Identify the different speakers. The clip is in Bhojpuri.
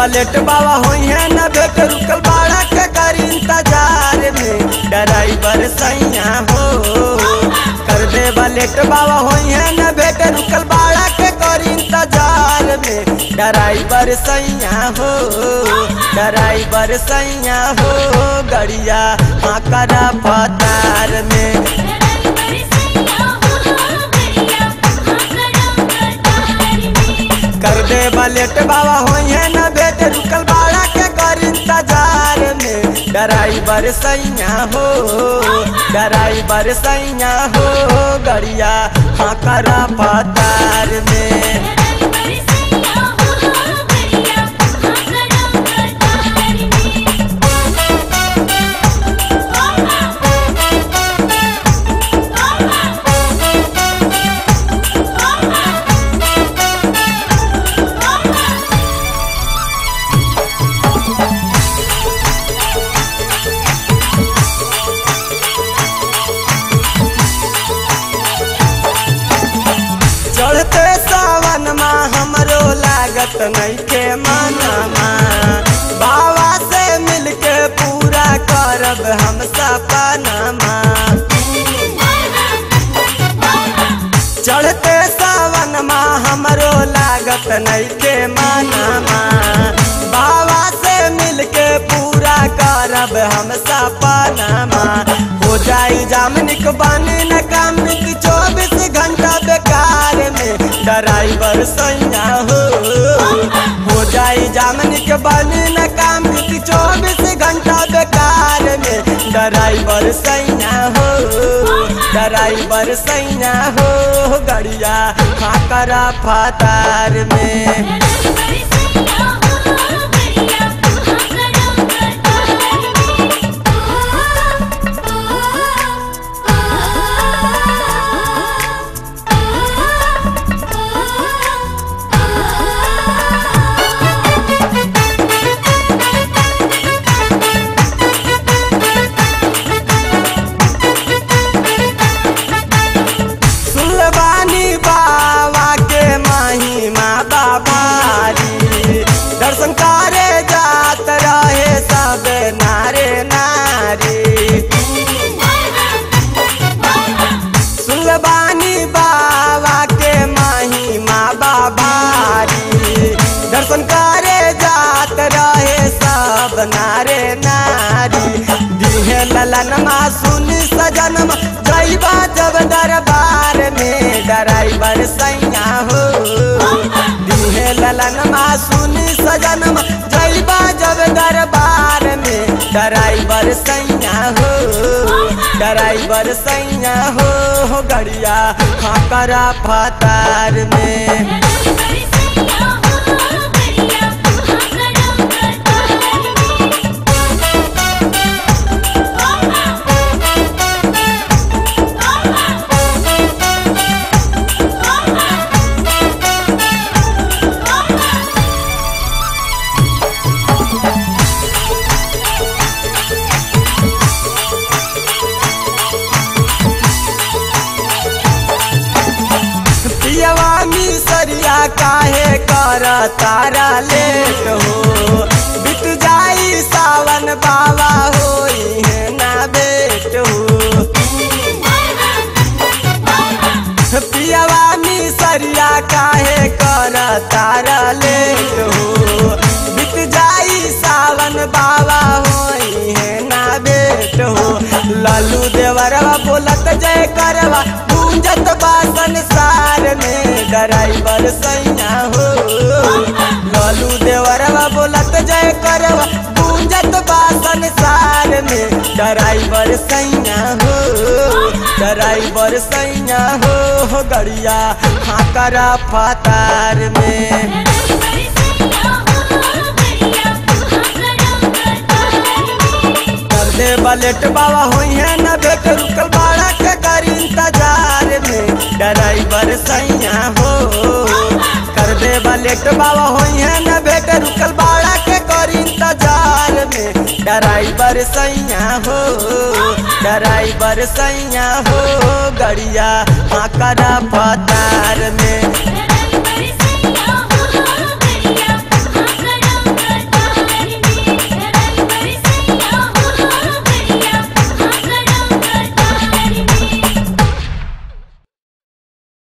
Speaker 1: लेट बाबा होई है न भेट रुकल बाड़ा के कर इंतजार में ड्राइवर सैया हो कर दे लेट बाबा होई है न भेट रुकल बाड़ा के कर इंतजार में ड्राइवर सैया हो ड्राइवर सैया हो गड़िया हाँ करा पतार में
Speaker 2: ड्राइवर सैया हो गड़िया हाँ करा कतार में
Speaker 1: कर दे बलेट बाबा होई है न भेट रुकल बाड़ा के कर इंतजार में ड्राइवर सैया हो ड्राइवर सैया हो गड़िया हाँ करा पतार में
Speaker 2: ड्राइवर सैया हो गड़िया हाँ करा कतार में
Speaker 1: चढ़ते सावन माँ हमरो लागत नहीं के मनमा बाबा से मिलके पूरा करब हम सपनमा चढ़ते सावन माँ हमरो लागत नहीं के मनमा बाबा से मिलके पूरा करब हम सपनमा हो जाई जामनिक बनी न काम की चौबीस घंटा बेकार में ड्राइवर सैया हो हो जाई जामनिक बनी न काम की चौबीस घंटा बेकार में ड्राइवर सैया हो ड्राइवर सैया हो गड़िया खाकरा फातार में
Speaker 2: ड्राइवर सैया हो गड़िया हाँ करा
Speaker 1: सुलबानी बाबा के महिमा बाबारी दर्शन करे जात रहे सब नारे नारी सुलबानी बाबा के महिमा बाबारी दर्शन करे जात रहे सब नारे नारी दिहे ललनमा सुनी सजनमा जैबा जब दरबार में ड्राइवर सैया हो दिहे ललनमा सुनी सजनमा जैबा जब दरबार में ड्राइवर सैया हो ड्राइवर सैया हो गड़िया हाँ करा फतार में
Speaker 2: ड्राइवर सैया हो गड़िया हाँ करा कतार में
Speaker 1: पियवा मिसरिया काहे कर तारा लेट हो बित जाई सावन बाबा होई है ना बेट हो पियवा मिसरिया काहे कर तारा लेट हो बित जाई सावन बाबा होई है ना बेट हो लालू देवरवा बोलत जय करवा गूंजत बा संसार में ड्राइवर सैया हो लालू देवरवा बोलत जय करवा गूंजत बा संसार में ड्राइवर सैया हो ड्राइवर सैया हो गड़िया हाँ करा फतार में
Speaker 2: ड्राइवर सैया हो गड़िया हाँ करा कतार में
Speaker 1: कर दे बलेट बाबा होई है न भेट रुकल बाड़ा के कर इंतजार में ड्राइवर सैया हो कर दे बलेट बाबा होई है न भेट रुकल बाड़ा के कर इंतजार में ड्राइवर सैया हो ड्राइवर सैया हो गड़िया हाँ करा पता